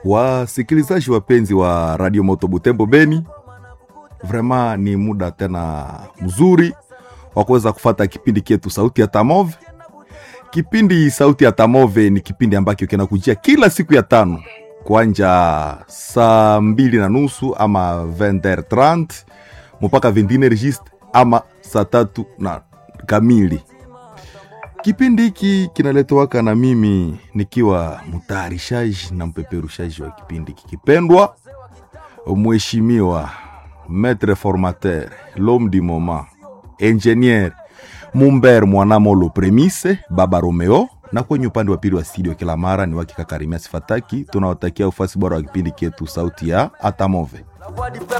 Wasikilizaji wapenzi wa Radio Moto Butembo Beni, vrema ni muda tena mzuri wa kuweza kufata kipindi kietu Sauti ya Tamove. Kipindi Sauti ya Tamove ni kipindi ambacho kinakujia kila siku ya tano kwanja saa mbili na nusu ama 20h30 mpaka 21 registre ama saa tatu na kamili. Kipindi hiki kinaletowaka na mimi nikiwa mtayarishaji na mpeperushaji wa kipindi kikipendwa, mheshimiwa maître formateur l'homme du moment ingenier Mumber Mwanamolo Premise Baba Romeo, na kwenye upande wa pili wa studio kila mara ni wakikakarimia sifataki. Tunawatakia ufasi bora wa kipindi kietu sauti ya Atamove.